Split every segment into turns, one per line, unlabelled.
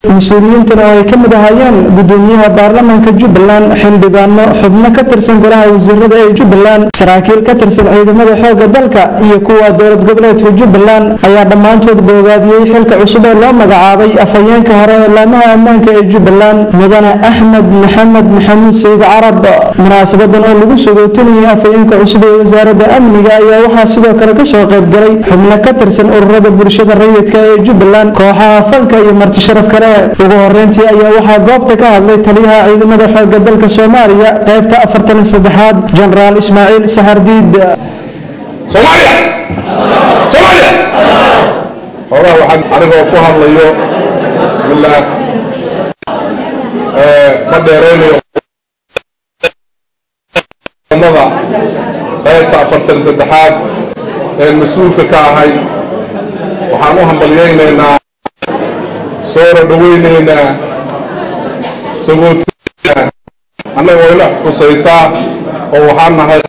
mas-uuliyiintan oo ay ka mid ahaayeen gudoomiyaha baarlamaanka jubbaland xildhibaano xubno ka tirsan golaha wasiirada ee jubbaland saraakiil ka tirsan ciidamada xoogga dalka iyo kuwa dowlad goboleedka jubbaland ayaa dhammaantood boogaadiyey xilka cusub ee loo magacaabay afhayeenka hore ee laamaha ammaanka ee jubbaland mudane axmed maxamed maxamuud sayid carab munaasabadan oo lagu sogootinayay afhayeenka cusub ee wasaaradda amniga ayaa waxaa sidoo kale kasoo qaybgalay xubno ka tirsan ururada bulshada rayidka ee jubbaland kooxaha fanka iyo marti sharaf kale ugu horeyntii ayaa waxaa goobta ka hadlay taliyaha ciidamada xoogga dalka soomaaliya qaybta afartan saddexaad jenaraal ismaaciil saxardiid
soomaaliya soomaaliya hoogaa waxaan anigoo ku hadlayo bismillaah ma dheeraynayo mada qaybta afartan saddexaad ee mas-uulka ka ahay waxaan u hambalyaynaynaa soora dhawaynaynaa sagootina annaga wayna xusaysaa oo waxaan nahay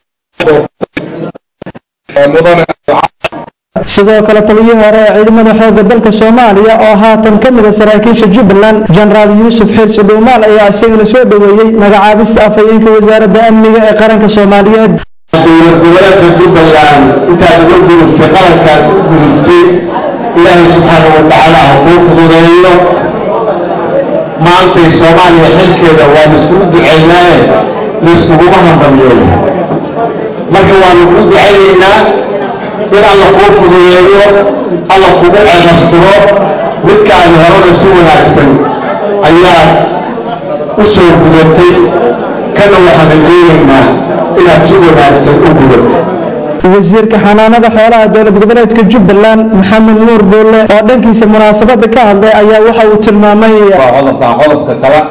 mudane
sidoo kale taliyihii hore ee ciidamada xoogga dalka soomaaliya oo haatan ka mid a saraakiisha jubbaland jenaraal yuusuf xirsi dhuumaal ayaa isagana soo dhoweeyey magacaabista afhayeenka wasaaradda amniga ee qaranka soomaaliyeed
dowlad goboleedka jubbaland intaad uga gudubtay qarankaad u gudubtay ilaahay subxaanau wa tacaala ha kuu fududeeyo maantay soomaaliya xilkeeda waan iskugu ducaynaaye laiskuguma hambalyeeyo marka waanu kuu ducaynaynaa in alla kuu fududeeyo alla kugu ceebastiro midkaadi horena si wanaagsan ayaad u soo gudatay kana waxaan rajaynaynaa inaad si wanaagsan u gudato
wasiirka xanaanada xoolaha dowlad goboleedka jubbaland maxamed nuur buulle oo dhankiisa munaasabada ka hadlay ayaa waxa uu tilmaamay
qodobkan qodobka kale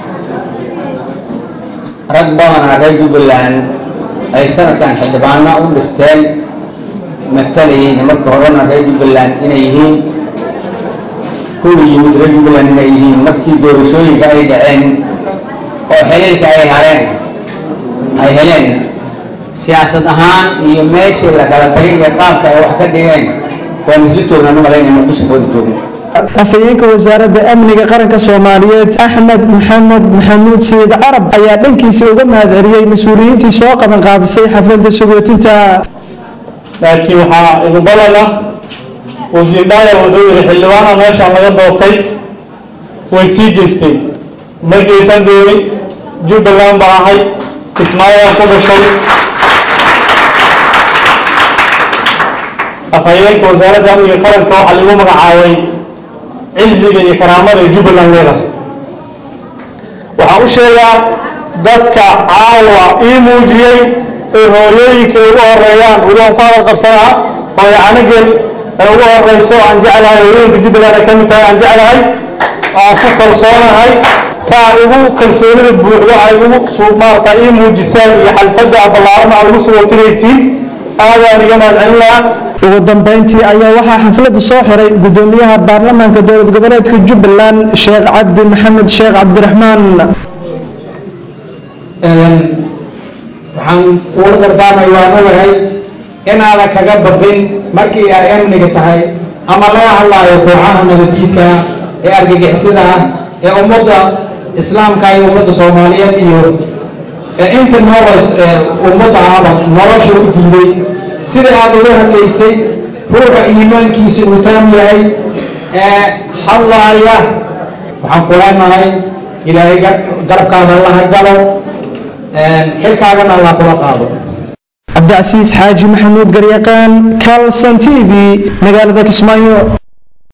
rag badanaa reer jubbaland ay sanadkan xildhibaano u dhisteen matalayeen marka horena reer jubbaland inay yihiin kuwii yimid reer jubbaland inay yihiin markii doorashooyinka ay dhaceen oo xiliilka ay hareen ay heleen siyaasad ahaan iyo meeshii la kala tagay iyo qaabka ay wax ka dhigeen waan isla joognaan umalaynaya muqdisho wada joogno
afhayeenka wasaaradda amniga qaranka soomaaliyeed axmed maxamed maxamuud sayid carab ayaa dhankiisa uga mahadceliyey mas-uuliyiintii soo qaban qaabisay xafladda sagootinta
laakiin waxaa igu balan ah wasiir dhaayar wuxuu yidhi xildhibaana meeshaan laga doortay way sii jeesteen ma jeesan dooni jubbaland baa ahay kismaayaan ku dhashay afhayeenka wasaaradda amniga qaranka waxaa lagu magacaabay ciziga iyo karaamada ee jubbaland leedahay waxaan u sheegaa dadka caawa ii muujiyey ee hooyooyinka ugu horeeyaan weliban ku hadal qabsanaa hooyo canagel ee ugu horeyso aan jeclahay hooyooyinka jubbaland ay ka mid tahay aan jeclahay aan ku kalsoonahay saa ugu kalsoonida buuxdo ay ugu maarata ii muujisaan iyo xalfadda ballaaran aad ugu sugootinaysiin aadaan iga mahadcelin lahaa
ugu dambeyntii ayaa waxaa xafladda soo xiray gudoomiyaha baarlamaanka dowlad goboleedka jubbaland sheekh cabdi maxamed sheekh cabdiraxmaan
waxaan kuula dardaarmay waan ogahay inaadan kaga babin markii ay amniga tahay ama laga hadlaayo kooxaha nabadiidka ee argagixisada ah ee ummadda islaamka iyo ummadda soomaaliyeed iyo inta noolas ummadda ahaba nolosha u diiday sida aad uga hadlaysay ruuxa iimaankiisa uu taam yahay ee hadlaaya waxaan ku leenahay ilaahay garabkaada allaha galo xilkaagana allah kula qaado
cabdicasiis xaaji maxamuud garyaqaan calson t v magaalada kismaayo